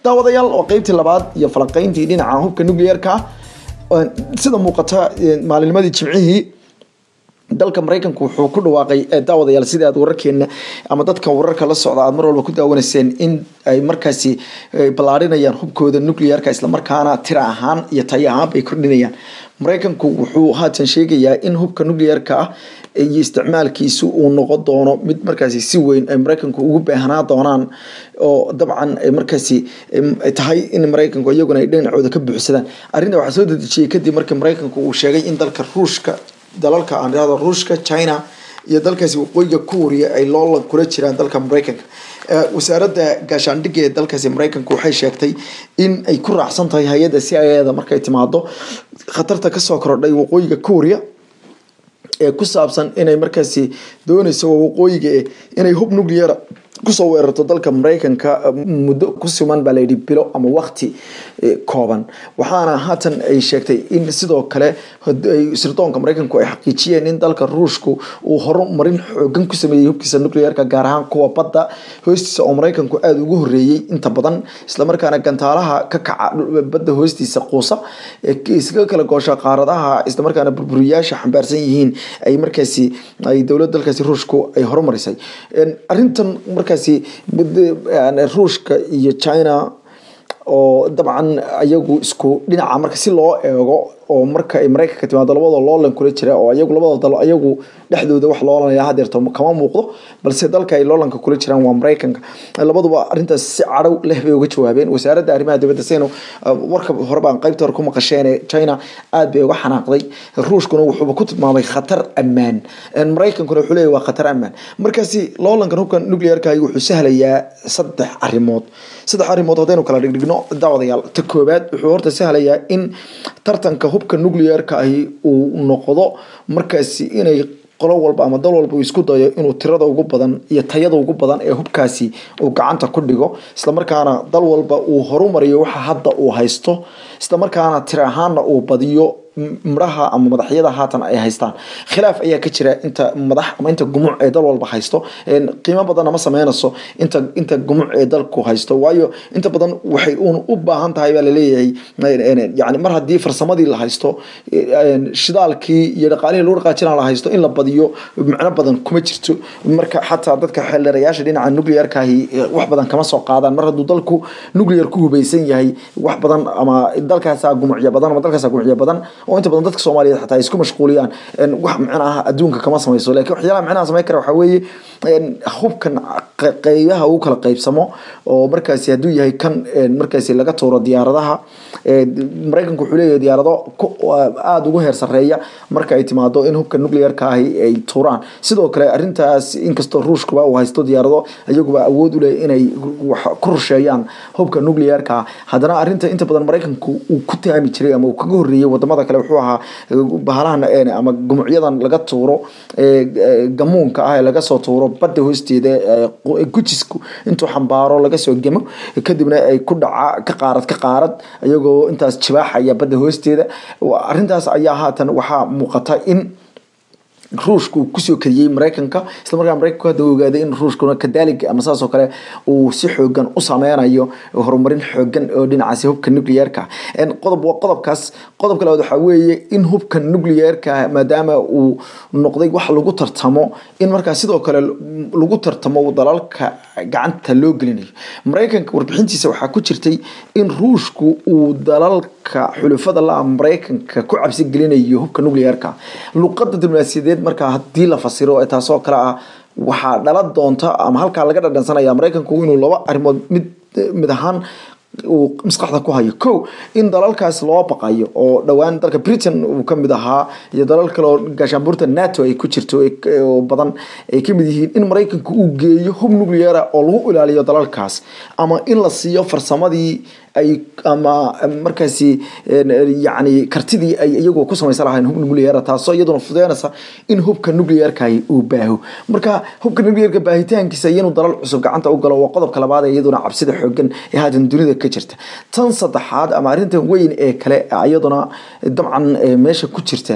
daawadayaal oo qeybtii labaad iyo falanqeyntii dhinaca hubka nuclearka sida muuqata maalinnimadii jimcihii dalka maraykanku wuxuu ku dhawaaqay daawadayaal sida aad wararkeena ama dadka wararka la socda aad mar walba ku daawanayseen in ay markaasi ballaarinayaan hubkooda nuclearka islamarkaana tira ahaan iyo tayo ahaan bay kordhinayaan maraykanku wuxuu haatan sheegayaa in hubka nuclearka ah iyo isticmaalkiisu uu noqon doono mid markaasi si weyn ay maraykanku ugu baahanaa doonaan oo dabcan ay markaasi tahay in maraykanku iyaguna ay dhinacooda ka buuxsadaan arrinta waxaa soo dedejiyey kadib markii maraykanku uu sheegay in dalka ruushka dalalka aan irahdo ruushka china iyo dalkaasi waqooyiga kuuriya ay loolan kula jiraan dalka maraykanka wasaaradda gaashaandhigga ee dalkaasi maraykanka waxay sheegtay in ay ku raacsan tahay hay-adda c i da markay timaado khatarta kasoo kordhay waqooyiga kuuriya ee ku saabsan inay markaasi dooneyso waqooyiga inay hub nuclear kusoo weerarto dalka maraykanka muddo ku siman baa layidhi bilo ama waqti kooban waxaana haatan ay sheegtay in sidoo kale sirdoonka maraykanku ay xaqiijiyeen in dalka ruushku uu horumarin xoogan ku sameeyey hubkiisa nuclearka gaar ahaan kuwa badda hoostiisa oo maraykanku aada ugu horeeyey inta badan islamarkaana gantaalaha ka kaca badda hoostiisa quusa iskaga kala goosha qaaradaha islamarkaana burburiyaasha xambaarsan yihiin ay markaasi ay dowlad dalkaasi ruushku ay horumarisay arintan markaasi ruushka iyo china oo dabcan ayagu isku dhinaca marka si loo eego oo marka ay maraykanka timaado labada loolan kula jira oo ayagu labada dalo ayagu dhexdooda wax loolanaya hadeerto kama muuqdo balse dalka ay loolanka kula jiraan waa maraykanka labaduba arrintaas si cadhow leh bay uga jawaabeen wasaaradda arrimaha dibadda saynu warka hore baan qaybta hore ku maqasheen china aad bay uga xanaaqday ruushkuna wuxuuba ku tilmaamay khatar ammaan maraykankuna wuxuu leeyahy waa khatar ammaan markaasi loolankan hubka nuclearka wuxuu sahlayaa saddex arrimood saddex arrimood haddaynu kala dhigdhigno daawadayaal ta koowaad wuxuu horta sahlayaa in tartanka hubka nuclearka ahi uu noqdo markaasi inay qolo walba ama dal walba uu isku dayo inuu tirada ugu badan iyo tayada ugu badan ee hubkaasi uu gacanta ku dhigo islamarkaana dal walba uu horumariyo waxa hadda uu haysto islamarkaana tira ahaana uu badiyo midhaha ama madaxyada haatan ay haystaan khilaaf ayaa ka jira inta madax ama inta gumuc ee dal walba haysto qiimo badanna ma sameynayso inta inta gumuc ee dalku haysto waayo inta badan waxay uun u baahan tahay baa laleeyahay yani mar haddii farsamadii la haysto shidaalkii iyo dhaqaalihii lagu dhaqaajina la haysto in la badiyo micno badan kuma jirto marka xataa dadka xeeldheerayaasha dhinaca nuclearkaahi wax badan kama soo qaadaan mar hadduu dalku nuclear ku hubeysan yahay wax badan ama dalkaasaa gumucya badan ama dalkaasaa gumucya badan oo inta badan dadka soomaaliyeed xataa ay isku mashquuliyaan wax micnaha adduunka kama samayso lakin waxyaalaha micnaha samayn kara waxaa weeye hubkan qeybaha uu kala qeybsamo oo markaasi hadduu yahay kan markaasi laga tuuro diyaaradaha maraykanku wuxuu leeyahay diyaarado aada ugu heer sareeya marka ay timaado in hubka nuclearka ahi ay tuuraan sidoo kale arrintaas inkastoo ruushkuba uu haysto diyaarado iyaguba awood u leh inay ku rusheeyaan hubka nuclearka haddana arrinta inta badan maraykanku uu ku taami jiray ama uu kaga horreeyey wadamada kale wuxuu ahaa bahalahan ama gumucyadan laga tuuro gamuunka ah ee laga soo tuuro badda hoosteeda gujisku intuu xambaaro laga soo gemo kadibna ay ku dhaca ka qaarad ka qaarad iyagoo intaas jibaaxaya badda hoosteeda arrintaas ayaa haatan waxaa muuqata in ruushku kusoo kariyey maraykanka islamarkaa maraykanku hadda ogaaday in ruushkuna kadaalig ama saas oo kale uu si xoogan u sameynayo horumarin xoogan oo dhinacaasi hubka nuclearka qodob waa qodobkaas qodobka labaad waxaa weeye in hubka nuclearka maadaama uu noqday wax lagu tartamo in markaa sidoo kale lagu tartamo dalalka gacanta loo gelinayo maraykanka warbixintiisa waxaa ku jirtay in ruushku uu dalalka xulufada la maraykanka ku cabsi gelinayo hubka nuclearka luqada diblomaasiyadeed markaa haddii la fasiro taasoo kale ah waxaa dhala doonta ama halkaa laga dhadhansanaya maraykanku inuu laba arrimood mid mid ahaan uu maskaxda ku hayo ko in dalalkaas loo baqayo oo dhowaan dalka britain uu kamid ahaa iyo dalal kale oo gaashaanbuurta nato ay ku jirto oo badan ay kamid yihiin in maraykanku uu geeyo hub nucleara oo lagu ilaaliyo dalalkaas ama in la siiyo farsamadii ay ama markaasi yani kartidii ay iyagu ku samaysan lahayn hub nuclear taasoo iyaduna fudeynaysa in hubka nuclearkahi uu baaho marka hubka nuclearka baahitaankiisa iyo inuu dalal cusub gacanta u galo waa qodobka labaad ee iyaduna cabsida xoogan ee haatan dunida ka jirta tan saddexaad ama arrintan weyn ee kale iyaduna dabcan meesha ku jirta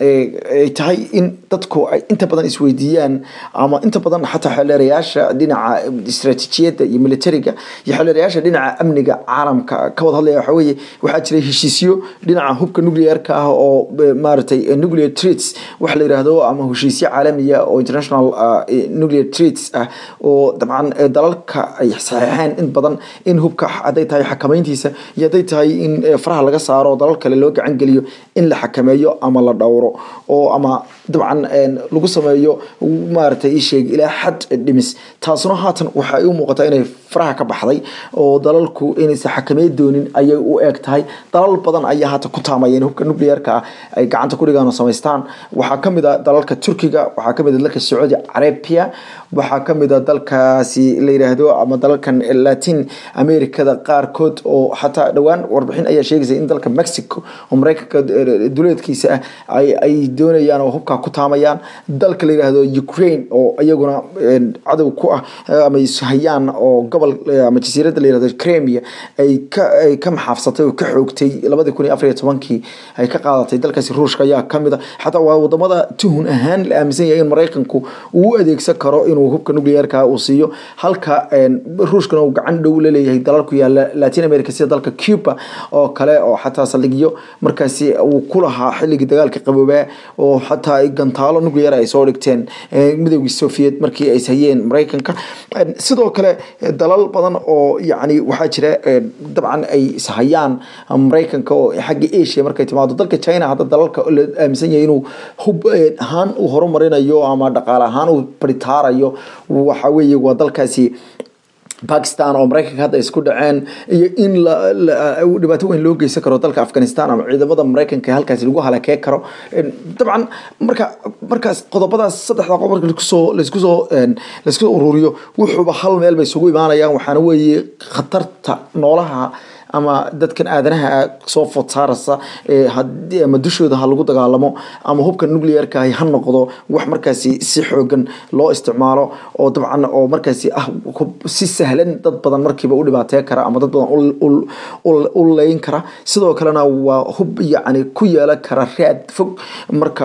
ay tahay in dadku ay inta badan isweydiiyaan ama inta badan xataa xeelerayaasha dhinaca istaraatiijiyadda iyo militariga iyo xeelerayaasha dhinaca amniga caalamka ka wada hadlaya waxaa weeye waxaa jiray heshiisyo dhinaca hubka nuclearka ah oo maaragtay nuclear treats wax la yiraahdo ama heshiisyo caalamiya oo international nuclear treats ah oo dabcan dalalka ay saxeexeen in badan in hubka hadday tahay xakameyntiisa iyo hadday tahay in faraha laga saaro dalal kale loo gacan geliyo in la xakameeyo ama la dhowro oo ama dabcan lagu sameeyo maaragtay isheeg ilaa xad dhimis taasuna haatan waxay u muuqataa inay faraha ka baxday oo dalalku inaysan xakamey doonin ayay u eeg tahay dalal badan ayaa haatan ku taamaya in hubka nuclearka ah ay gacanta ku dhigaan oo samaystaan waxaa kamid a dalalka turkiga waxaa kamid a dalka sacuudi carabia waxaa kamid a dalkaasi la yiraahdo ama dalalkan latin americada qaarkood oo xataa dhowaan warbixin ayaa sheegaysa in dalka mexico oo mareykanka duleedkiisa ah ay doonayaan oo hubkaa ku taamayaan dalka la yiraahdo ukraine oo iyaguna cadow ku ah ama ishayaan oo gobol ama jasiiradda la yirahdo crimea ay ka ay ka maxaafsatay oo ka xoogtay labadii kun iyo afar iyo tobankii ay ka qaadatay dalkaasi ruushka ayaa kamid a xataa waa wadamada tuhun ahaan la aaminsan yahay in mareykanku uu u adeegsan karo inuu hubka nuclearka uu siiyo halka ruushkana uu gacan dhow la leeyahay dalal ku yaala latin america sida dalka cuba oo kale oo xataa saldhigyo markaasi uu ku lahaa xilligii dagaalka qaboobaa oo xataa gantaalo nuclear ay soo dhigteen midoogii soviet markii ay hayeen mareykanka sidoo kale dalal badan oo yacni waxaa jira dabcan ay ishayaan mareykanka oo xagga asia markay timaado dalka china hadda dalalka la aaminsan yahay inuu hub ahaan uu horumarinayo ama dhaqaale ahaan uu baritaarayo waxa weeye waa dalkaasi bakistan oo mareykanka hadda isku dhaceen iyo in dhibaato weyn loo geysan karo dalka afghanistan ama ciidamada mareykanka halkaasi lagu halakee karo dabcan marka markaas qodobadaas saddexda qodob marka laiskusoo laiskusoo laiskusoo ururiyo wuxuuba hal meel bay isugu imaanayaan waxaana weeye khatarta noolaha ama dadkan aadanaha soo food saarasa ama dushooda ha lagu dagaalamo ama hubka nuclearka ha noqdo wax markaasi si xoogan loo isticmaalo oo dabcan oo markaasi ah si sahlan dad badan markiiba u dhibaatee kara ama dad badan u leyn kara sidoo kalena waa hub yacni ku yeelan kara raad fog marka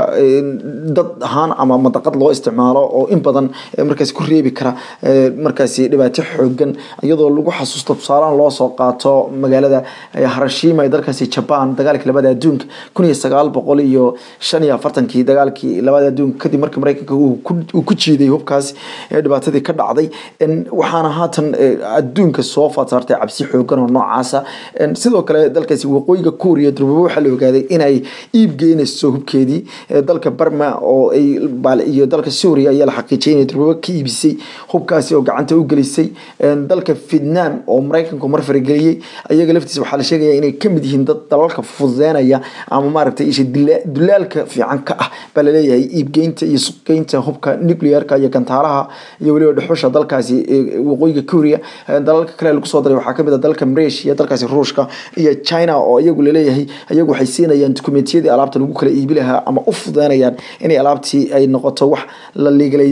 dad ahaan ama madaqad loo isticmaalo oo in badan markaasi ku reebi kara markaasi dhibaato xoogan iyadoo lagu xasuusto tusaalahan loo soo qaato magaalada harashima ee dalkaasi jaban dagaalkii labada adduunka kun iyo sagaal boqol iyo shan iyo afartankii dagaalkii labada adduunka kadib markii mareykanka uu ku jiiday hubkaas dhibaatadii ka dhacday waxaana haatan adduunka soo faadsaartay cabsi xoogan oo noocaasa sidoo kale dalkaasi waqooyiga kuuriya durbaba waxaa la ogaaday inay iib geynayso hubkeedii dalka barma oo ay iyo dalka suuriya ayaa la xaqiijiyay inay durbaba ka iibisay hubkaasi oo gacanta u gelisay dalka vietnam oo mareykanku mar farageliyey iyaga laftiisa waxaa la sheegaya inay kamid yihiin dad dalalka fududeynaya ama maaragtay isha dulaalka fiican ka ah baa laleeyahay iibgeynta iyo suqgeynta hubka nuclearka iyo gantaalaha iyo weliba dhuxusha dalkaasi waqooyiga kuuriya dalalka kale lagu soo daray waxaa kamid ah dalka malaysia dalkaasi ruushka iyo china oo iyagu laleeyahay iyagu waxay siinayaan dukumentiyadii alaabta lagu kala iibi lahaa ama u fududeynayaan inay alaabtii ay noqoto wax la liigalay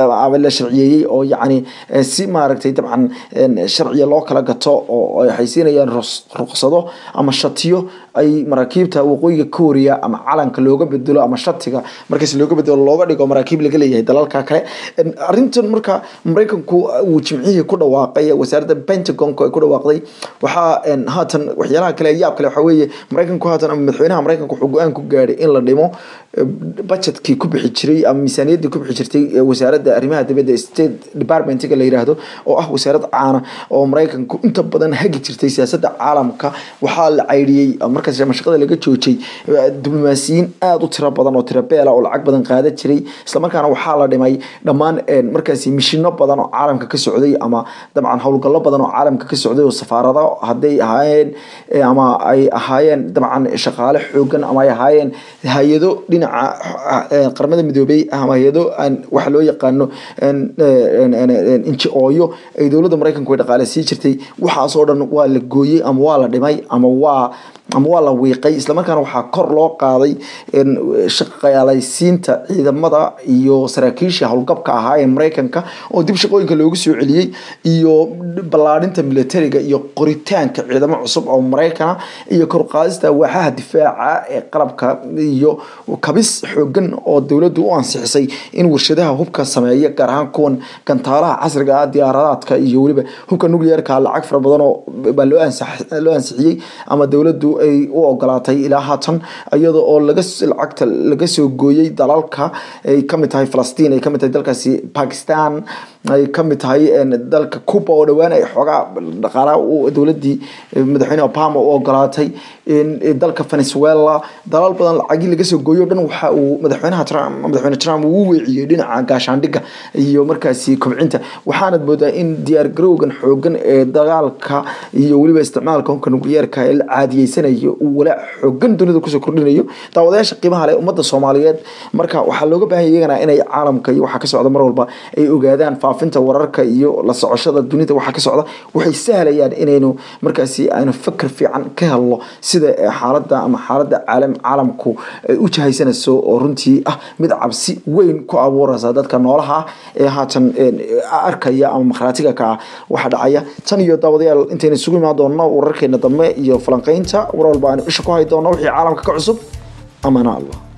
la sharciyeeyey oo yacni si maaragtay dabcan sharciya loo kala gato oo waxay siinayaan ruqsado ama shatiyo ay maraakiibta waqooyiga kuuriya ama calanka looga bedelo ama shatiga markaas looga bedelo looga dhigo maraakiib laga leeyahay dalalka kale arrintan marka mareykanku uu jimcihii ku dhawaaqay wasaaradda pentagonka ay ku dhawaaqday waxaa haatan waxyaalaha kale yaab kale waxaa weeye mareykanku haatan ama madaxweynaha mareykanka wuxuu go-aan ku gaadhay in la dhimo budgetkii ku bixi jiray ama miisaaniyaddii ku bixi jirtay wasaaradda arrimaha dibadda state departmentiga la yiraahdo oo ah wasaarad caana oo mareykanku inta badan hagi jirtay siyaasadda caalamka waxaa la caydhiyey markaas mashaqada laga joojay diblomaasiyiin aada u tiro badan oo tiro beela oo lacag badan qaadan jiray islamarkaana waxaa la dhimay dhammaan markaasi mishino badan oo caalamka ka socday ama dabcan howlgallo badan oo caalamka ka socday oo safaarado hadday ahaayeen ama ay ahaayeen dabcan shaqaale xoogan ama ay ahaayeen hay-ado dhinaca qaramada midoobey ama hay-ado waxa loo yaqaano inji-ooyo ay dowladda mareykanku ay dhaqaale sii jirtay waxaasoo dhan waa la gooyey ama waa la dhimay ama waa ama waa la wiiqay islamarkaana waxaa kor loo qaaday shaqaalaysiinta ciidamada iyo saraakiisha howlgabka ahaa ee mareykanka oo dib shaqooyinka loogu soo celiyey iyo ballaadhinta militariga iyo qoritaanka ciidamo cusub oo maraykana iyo korqaadista waaxaha difaaca ee qalabka iyo kabis xoogan oo dowladdu u ansixisay in warshadaha hubka sameeya gaar ahaan kuwan gantaalaha casriga ah diyaaradaadka iyo weliba hubka nuclearka lacag fara badan oo baa loo loo ansixiyey ama dowladdu ay u ogolaatay ilaa haatan iyada oo laga lacagta laga soo gooyey dalalka ay kamid tahay falastiin ay kamid tahay dalkaasi bakistan ay kamid tahay dalka cuba oo dhowaan ay xoogaa dhaqaalaha dowladii madaxweyne obama u ogolaatay dalka venezuela dalal badan lacagii laga soo gooyo dhan waxa uu madaxweynaha trump madaxweyne trump uu weeciyey dhinaca gaashaandhigga iyo markaasi kobcinta waxaanad moodaa in diyaar garowgan xoogan ee dagaalka iyo weliba isticmaalka hubka nucleyeerka ee la caadiyeysanayo uu walaac xoogan dunida kusoo kordhinayo daawadayaasha qiimaha leh ummadda soomaaliyeed marka waxaa looga baahan iyagana inay caalamka iyo waxaa ka socda mar walba ay ogaadaan faafinta wararka iyo la socoshada dunida waxaa ka socda waxay sahlayaan inaynu markaasi aynu fakar fiican ka helno sida xaaladda ama xaaladda caalam caalamku ay u jahaysanayso oo runtii ah mid cabsi weyn ku abuuraysa dadka noolaha ah ee haatan arkaya ama makhraatiga ka ah waxa dhacaya tan iyo daawadayaal intaynu isugu imaan doonno wararkeena dambe iyo falanqeynta war walba aanu isha ku hay doonno wixii caalamka ka cusub amana allah